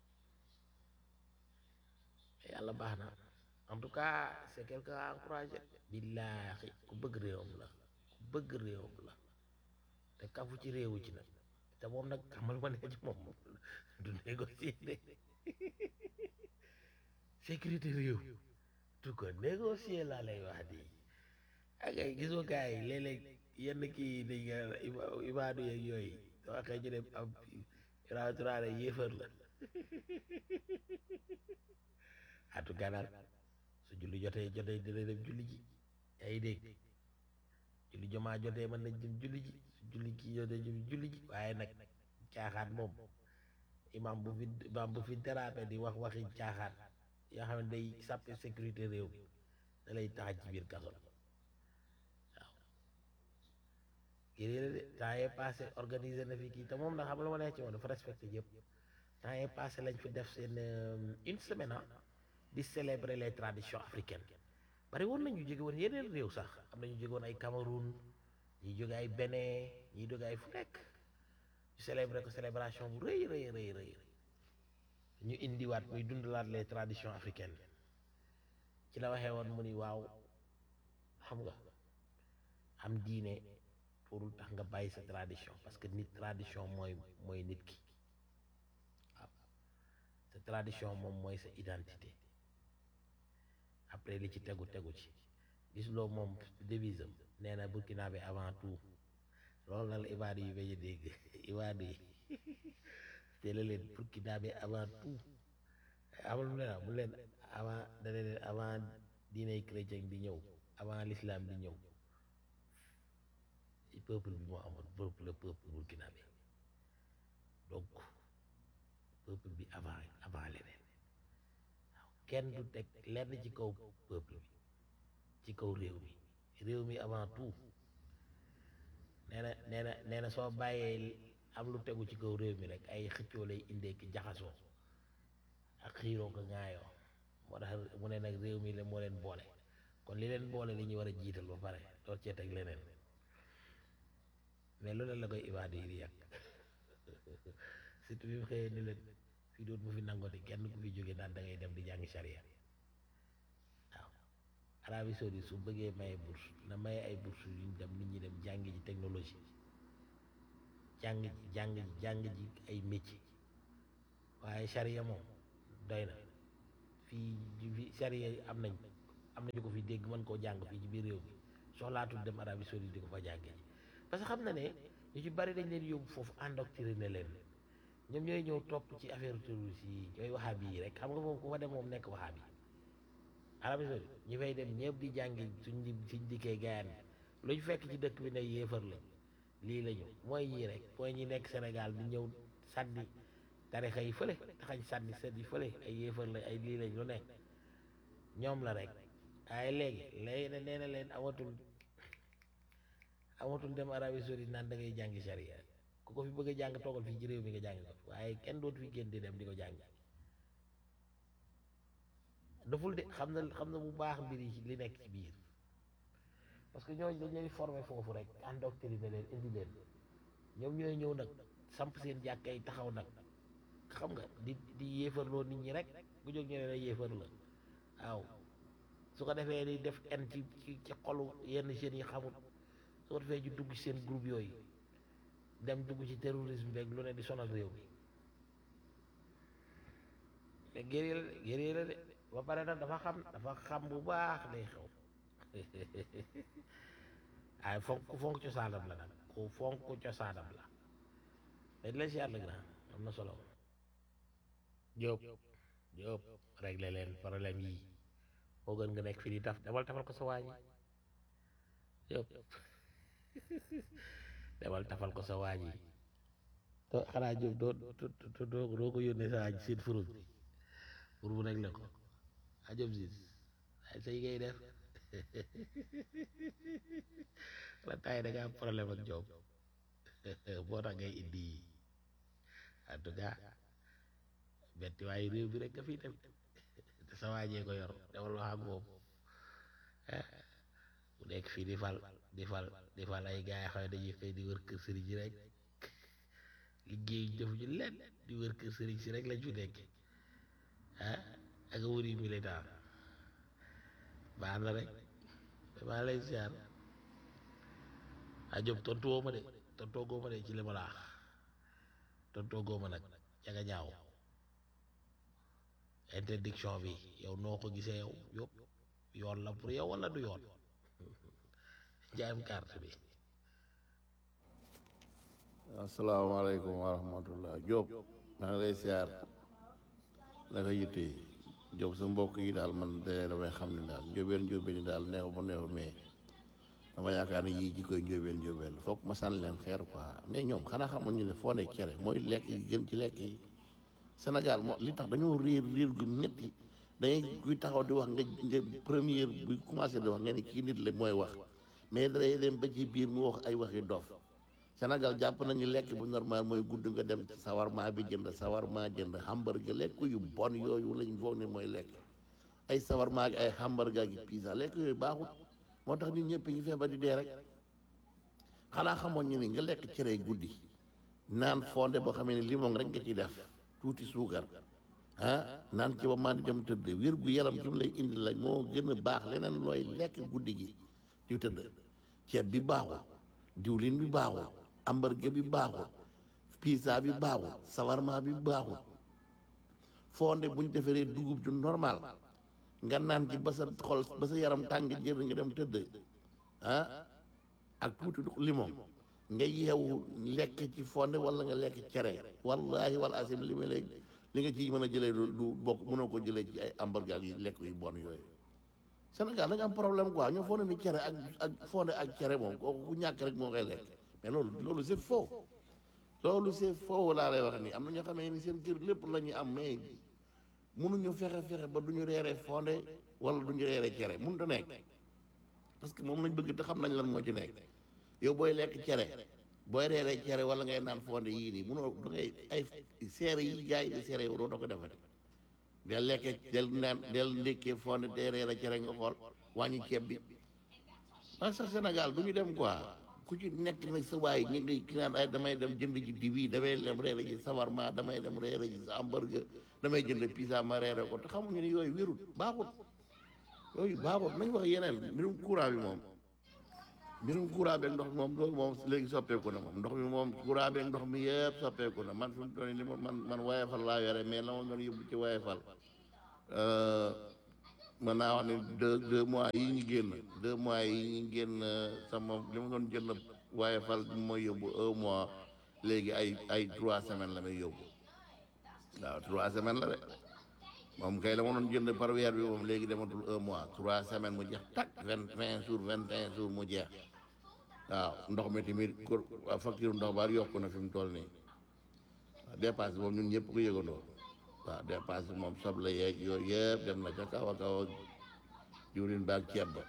yàlla baax na en tout cas c'est quelqu'un à encourager billaahi ku bëgg réewam la ku bëgg réewam la te kafu ci réewu ci nag te moom nag xamal ma ne ci moom du négocier de sécurité réew du ko négocier laa lay wax di ak ay gisoo gars yi léeg-léeg yenn kii dañ nga ibaadu yeeg yooyu soo waxee ñu dem am Ibrahima Traoré yéefar la en tout cas daal su julli jotee jotee dina dem julli ji yaa ngi dégg julli jomaa jotee mën nañ dem julli ji su julli kii jotee dem julli ji waaye nag caaxaan moom imam bu fi imam bu fi dérapé di wax waxi caaxaan yoo xam ne day sàppe sécurité réew mi da lay tax ci biir kaso waaw kii la de temps yee passé organisé na fi kii te moom nag xam la ma neex ci moom dafa respecté yëpp temps yee passé lañ fi def seen une semaine di célébrer les traditions africaines bari woon nañu jóge woon yeneen réew sax am nañu jóge woon ay Cameroun ñi jóge ay Bénin ñi jóge ay fu nekk ñu célébrer ko célébration bu rëy rëy rëy rëy ñu indiwaat muy dundalaat les traditions africaines ci la waxee woon mu ni waaw xam nga am diine pour tax nga bàyyi sa tradition parce que nit tradition mooy mooy nit ki waaw sa tradition moom mooy sa identité après li ci tegu tegu ci gis loo moom devise am nee na burkinabé avant tout loolu nag la ibaadu yi bañ a dégg ibaadu yi te la leen burkinabé avant tout amul mu leen mu leen avant dana leen avant diiney chrétien di ñëw avant l'islam di ñëw peuple bi moo amoon peuple le peuple burkinabé donc peuple bi avant avant leneen waaw kenn du teg lenn ci kaw peuple bi ci kaw réew mi réew mi avant tout nee na nee na nee na soo bàyyee am lu tegu ci kaw réew mi rek ay xëccoo lay indee ki jaxasoo ak xiiroo ko ŋaayoo moo tax mu ne nag réew mi la moo leen boole kon li leen boole li ñuy war a jiital ba pare door cee teg leneen mais loolu la koy ibaadu yi di yàq surtout bi mu xëyee ni leen fii doon mu fi nangooti kenn ku fi jóge naan da ngay dem di jàngi charia waaw Arabie Saoudite su bëggee maye bourse na maye ay bourse yu ñu dem nit ñi dem jàngi ji technologie jàng ji jàng ji jàng ji ay métier waaye charia moom doy na fii fi charia am nañ am nañu ko fi dégg mën koo jàng fii ci biir réew mi soxlaatul dem Arabie Saoudite di ko fa jàngee parce que xam na ne ñu ci bari dañ leen yóbbu foofu endoctriné leen ñoom ñooy ñëw topp ci affaire terroriste yi ñooy waxaabi yi rek xam nga moom ku fa dem moom nekk waxaabi Arabie Saoudite ñi fay dem ñëpp di jàngi suñ di suñ dikkee gayaan lu ñu fekk ci dëkk bi ne yéefar la lii la ñu mooy ñii rek mooy ñi nekk Sénégal di ñëw sànni tarixa yi fële taxañ sànni sët yi fële ay yéefar la ay lii lañ lu nekk ñoom la rek waaye léegi léegi ne nee na leen amatul amatul dem Arabie Saoudite naan da ngay jàngi charia ku ko fi bëgg a jàng toogal fii ci réew mi nga jàng ko waaye kenn dootu fi génn di dem di ko jàng daful de xam na xam na bu baax mbir yi li nekk ci biir parce que ñooñu dañ leen di former foofu rek endoctriné leen indi leen ñoom ñooy ñëw nag samp seen jàkka yi taxaw nag xam nga di di yéefarloo nit ñi rek bu jóg ñu ne la yéefar la waaw su ko defee di def en ci ci ci xolu yenn jeunes yi xamul su ko defee ñu dugg ci seen groupe yooyu dem dugg ci terrorisme beeg lu ne di sonal réew mi mais guerrier la de guerrier la de ba pare nag dafa xam dafa xam bu baax day xew ay fonk ku fonk cosaanam la nag ku fonk cosaanam la mais di la si yàlla grand am na solo Jóob Jóob réglé leen problème yi moo gën nga nekk fii di taf demal tafal ko sa waa ji Jóob demal tafal ko sa waa ji to xanaa Jóob doo doo doo doo ko yónnee sa waa ji seen furus bi pour mu réglé ko a Jóob siis ay say ngay def la taay da nga am problème ak Jóob boo tax ngay indi en tout cas betti waaye réew bi rek nga fii dem te sa waajee ko yor demal wax ak moom bu nekk fii di fal di fal di fal ay gaay xaw dañuy xëy di wër kër sëriñ si rek liggéey def ñu leen di wër kër sëriñ si rek lañ fi nekk ah ak wëri militant baax na rek maa lay siyaar a jób tontu woo ma de tontoo góoma de ci li ma laax tontoo góoma nag jaga ñaaw interdiction bi yow noo ko gisee yow yëpp yoon la pour yow wala du yoon jaayam carte bi
asalaamaaleykum wa rahmatullah Diop maa ngi lay siyaar la ko yitte Diop sa mbokk yi daal man de damay xam ne daal njóobeen njóobeen yi daal neexu ba neexu mais dama yaakaar ne yii ji koy njóobeen njóobeen foog ma sànni leen xeer quoi mais ñoom xanaa xamoon ñu ne foo ne cere mooy lekk yi gën ci lekk yi Sénégal moo li tax dañoo réer réer gu métti dangay kuy taxaw di wax nga nga première bu commencé di wax nga ne kii nit la mooy wax mais day dem ba ci biir mu wax ay waxi dof Sénégal jàpp nañu lekk bu normal mooy gudd nga dem sawarma bi jënd sawarma jënd hamburger lekk yu bon yooyu lañ foog ne mooy lekk ay sawarma ak ay hamburger ak pizza lekk yooyu baaxut moo tax nit ñëpp ñu feebar di dee rek xanaa xamoon ñu ni nga lekk cere guddi naan fonde boo xamee ne limon rek nga ciy def tuuti suukar ah naan ci ba maa di dem tëdd wér gu yaram ci mu lay indi la moo gën a baax leneen looy lekk guddi gi di tëdd ceeb bi baaxul diwlin bi baaxul hamburger bi baaxul pizza bi baaxul sawarma bi baaxul fonde bu ñu defaree dugub ju normal nga naan ci ba sa xol ba sa yaram tàng jër nga dem tëdd ah ak tuuti limon nga yeewu lekk ci fonde wala nga lekk cere wallahi wal asim li ma lay li nga ci mën a jëlee du du bokk mënoo ko jëlee ci ay hamburger yi lekk yu bon yooyu Sénégal da nga am problème quoi ñoo fonde ni cere ak ak fonde ak cere moom kooku ku ñàkk rek moo koy lekk mais loolu loolu c'est faux loolu c'est faux laa lay wax nii am na ñoo xamee ni seen kër lépp la ñuy am mais mënuñu fexe fexe ba du ñu reeree fonde wala du ñu reeree cere mënut a nekk parce que moom lañ bëgg te xam nañ lan moo ci nekk yow booy lekk cere booy reeree cere wala ngay naan fonde yii nii mënoo da ngay ay seere yi jaay di seere yow doo ko defati del lekkee del naan del ndékkee fonde day reere cere nga xool wàññi ceeb bi parce que Sénégal du ñu dem quoi ku ci nekk nag sa waay ñu ngi ki naan ay damay dem jënd ji diw yi damay dem reere ji sawarma damay dem reere ji hamburger damay jënd pizza ma reere ko te xamuñu ne yooyu wérut baaxut yooyu baaxut nañ wax yeneen mbirum courant bi moom mbirum courant beeg ndox mi moom loolu moom léegi soppeeku na moom ndox mi moom courant beeg ndox mi yëpp soppeeku na man fi mu toll nii li ma man man Woyofal laa yore mais la ma doon yóbbu ci Woyofal mën naa wax ne deux deux mois yi ñu génn deux mois yi ñu génn sama li ma doon jënd Woyofal bi mooy yóbbu un mois léegi ay ay trois semaines la may yóbbu waaw trois semaines la de moom kay la ma doon jënd par weer bi moom léegi dematul un mois trois semaines mu jeex tak vingt vingt jours vingt et un jours mu jeex waaw ndox mi tamit kur facture ndox ba yokku na fi mu toll nii waaw dépasse moom ñun ñëpp ko yëgandoo waaw dépasse moom soble yeeg yooyu yëpp dem na ca kaw a kaw ak diwlin baag ceeb ba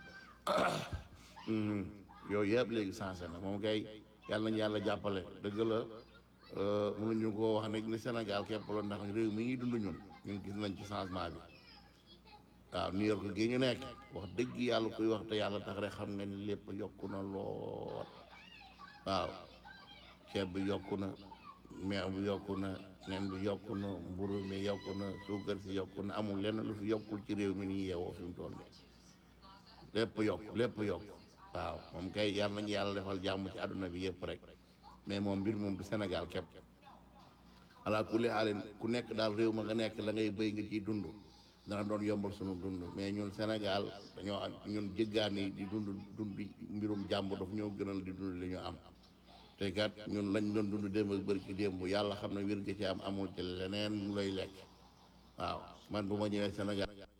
yooyu yëpp léegi sensé na moom kay yàlla nañu yàlla jàppale dëgg la mënuñu ko wax ne ni Sénégal képp la ndax réew mi ngi dund ñun ñun gis nañ ci changement bi waaw New York gi ñu nekk wax dëgg yàlla kuy wax te yàlla tax rek xam nga ni lépp yokku na lool waaw ceeb bi yokku na meew bi yokku na nen bi yokku na mburu mi yokku na suukar si yokku na amul lenn lu fi yokkul ci réew mi nii yeewoo fi mu toll nii lépp yokk lépp yokk waaw moom kay yàlla nañu yàlla defal jàmm ci àdduna bi yëpp rek mais moom mbir moom du Sénégal képp ala kulli xaalin ku nekk daal réew ma nga nekk la ngay béy nga ciy dund dana doon yombal sunu dund mais ñun Sénégal dañoo am ñun jéggaani di dund dund mbirum jàmm daf ñoo gënal di dund li ñu am te kat ñun lañ doon dund démb ak bëri ci démb yàlla xam ne wér gi ci am amul ci leneen lu lay lekk waaw man bu ma ñëwee Sénégal